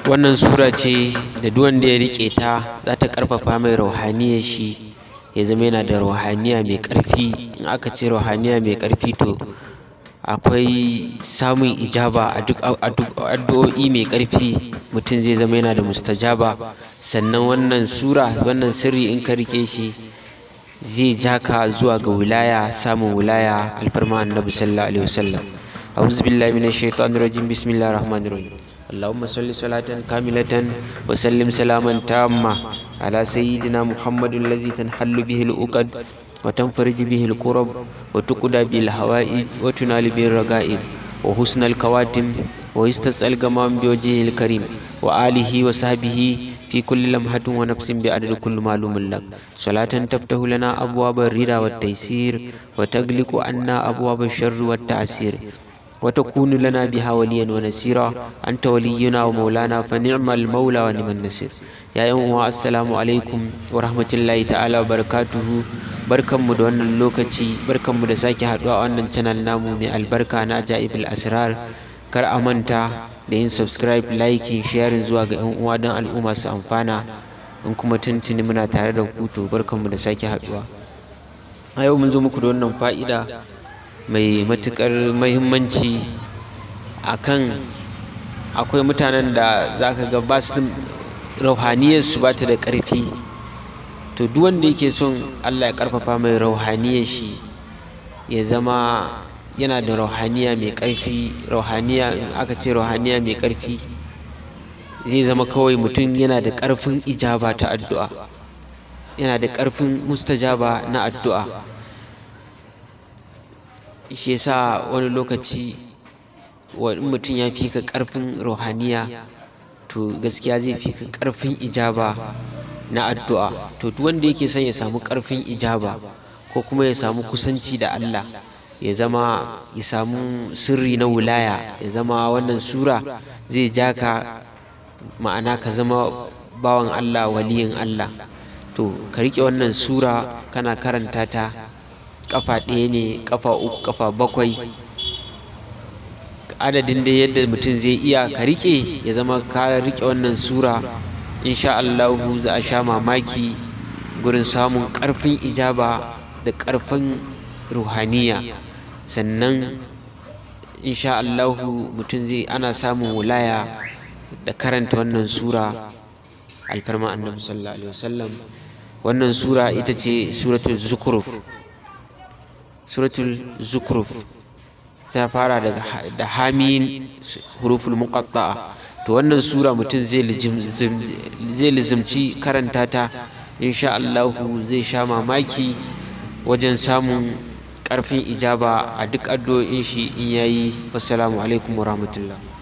wannan sura ce da duk wanda ya riƙe ta za ta ƙarfafa mai rauhaniyar shi ya zama yana da rauhaniya mai ƙarfi in aka ce rauhaniya mai ƙarfi to akwai samun ijaba a duk addu'o'i mai ƙarfi mutum zai zama yana da mustajaba sannan wannan sura wannan sirri in ka riƙe shi zai ja ka zuwa ga wilaya samun wilaya alfarma annabi sallallahu alaihi wasallam أعوذ بالله من الشيطان الرجيم بسم الله الرحمن الرحيم اللهم صل صلاة كاملة وسلم سلاما تاما على سيدنا محمد الذي تنحل به الأقد وتنفرج به الكرب وتقضى به الحوائج وتنال به الرغائب وحسن الكواتم ويستسأل الغمام بوجهه الكريم وآله وصحبه في كل لمحة ونفس بعدد كل معلوم لك صلاة تفتح لنا أبواب الرضا والتيسير وتغلق عنا أبواب الشر والتعسير وتكون لنا بها وليا ونسيرا أنت ولينا ومولانا فنعم المولى ونعم النصير يا يوم السلام عليكم ورحمة الله تعالى وبركاته barkanmu da wannan lokaci barkanmu da sake haɗuwa a wannan channel namu mai albarka na ajaibul asrar kar a manta da yin subscribe like sharing zuwa ga yan uwa don al'umma su amfana in kuma tuntuni muna tare da ku to barkanmu da sake haɗuwa a yau mun zo muku da wannan fa'ida mai matuƙar mahimmanci a kan akwai mutanen da za ka ga ba su rauhaniyarsu ba ta da ƙarfi to duk wanda yake son allah ya ƙarfafa mai rauhaniyar shi ya zama yana da rauhaniya mai ƙarfi rauhaniya in aka ce rauhaniya mai ƙarfi zai zama kawai mutum yana da ƙarfin ijaba ta addu'a yana da ƙarfin mustajaba na addu'a shi yasa wani lokaci wani mutum ya fi ka ƙarfin ruhaniya to gaskiya zai fi ka ƙarfin ijaba na addu'a to duk wanda yake son ya samu ƙarfin ijaba ko kuma ya samu kusanci da Allah ya zama ya samu sirri na wulaya ya zama wannan sura zai ja ka ma'ana ka zama bawan Allah waliyin Allah to ka riƙe wannan sura kana karanta ta kafa ɗaya ne kafa uku kafa bakwai adadin da yadda mutum zai iya ka riƙe ya zama ka riƙe wannan sura insha Allahu za a sha mamaki gurin samun ƙarfin ijaba da ƙarfin ruhaniya sannan insha Allahu mutum zai ana samun wulaya da karanta wannan sura alfarma annabi sallallahu alaihi wasallam wannan sura ita ce suratul zukruf suratul zukruf ta fara daga da hamin huruful muqatta'a to wannan sura mutum zai lizimci karanta ta insha Allah zai sha mamaki wajen samun ƙarfin ijaba a duk addu'o'in shi in yayi wassalamu alaikum warahmatullahi